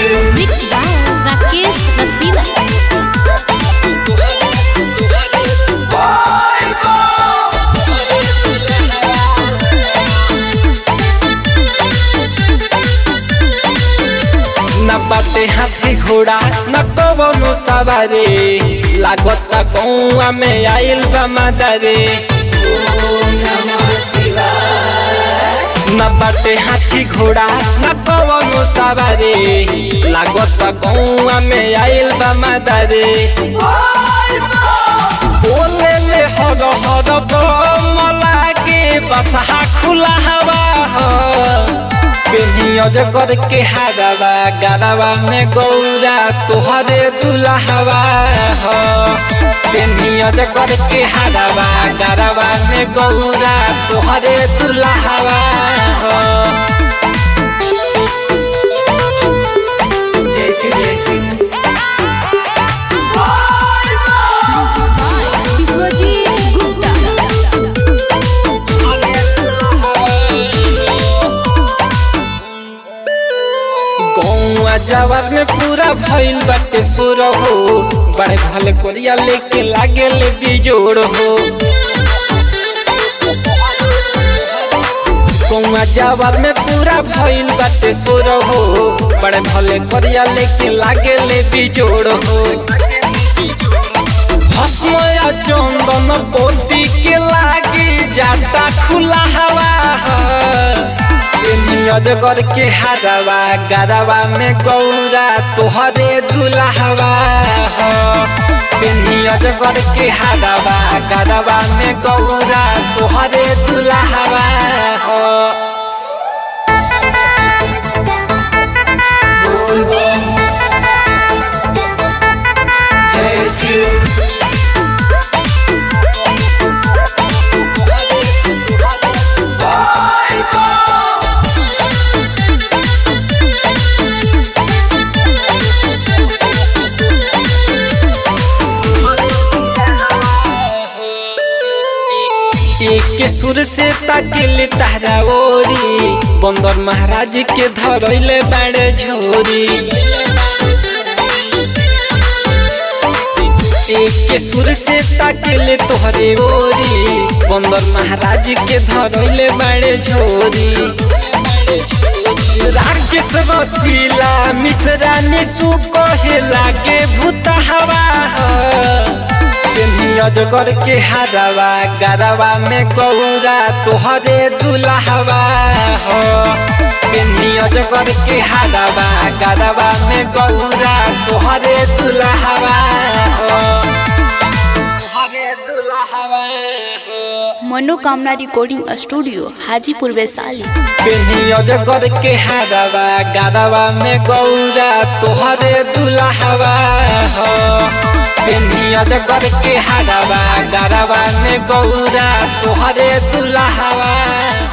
Mixed by Rakesh Rasina. न बाटे हाथी घोड़ा न कवनो सवारे लागता कौआ में आइल बा मादारे न बाटे हाथी घोड़ा न कवनो सवारे लागता कौआ में आइल बा मादारे बोले ले हर हर मला के बसहा खुला हवा ह पेनियज कर के हारवा गरवा में गौरा तोहरे दुल्हवा हो पेनियज कर के हारवा गरवा में गौरा तोहरे दुल्हवा हो जैसे जैसे Biswajit Gupta. गौआ जवार में पूरा भइल बाटे सुर हो बड़े भले कोरिया लेके लागे ले बिजोड़ हो गौआ जवार में पूरा भइल बाटे सुर हो बड़े भले कोरिया लेके लागे ले बिजोड़ हो भस्मया चंदन पोती के लागे जाता खुला हवा नियज कर के हारवा गरवा में गौरा तोहरे दुल्हवा नियज कर के हारवा गरवा में गौरा तोहरे दुल्हवा हो जय शिव एक सुर से ताकिल तारा ओरी बंदर महाराज के धरैले बाड़े झोरी एक सुर से ताकिल तोहरे ओरी बंदर महाराज के धरैले बाड़े झोरी राकेश रसीला मिश्रा निशु कहे लागे भूत हवा अजगर के हारवा गरवा में गौरा तोहरे दुल्हवा हो पेन्ही अजगर के हारवा गरवा में गौरा तोहरे दुल्हवा हो तोहरे दुल्हवा हो मनोकामना रिकॉर्डिंग स्टूडियो हाजीपुर वैशाली पेन्ही अजगर के हारवा गरवा में गौरा तोहरे दुल्हवा हो पेन्ही अजगर के हारवा गरवा में गौरा तोहरे दुल्हवा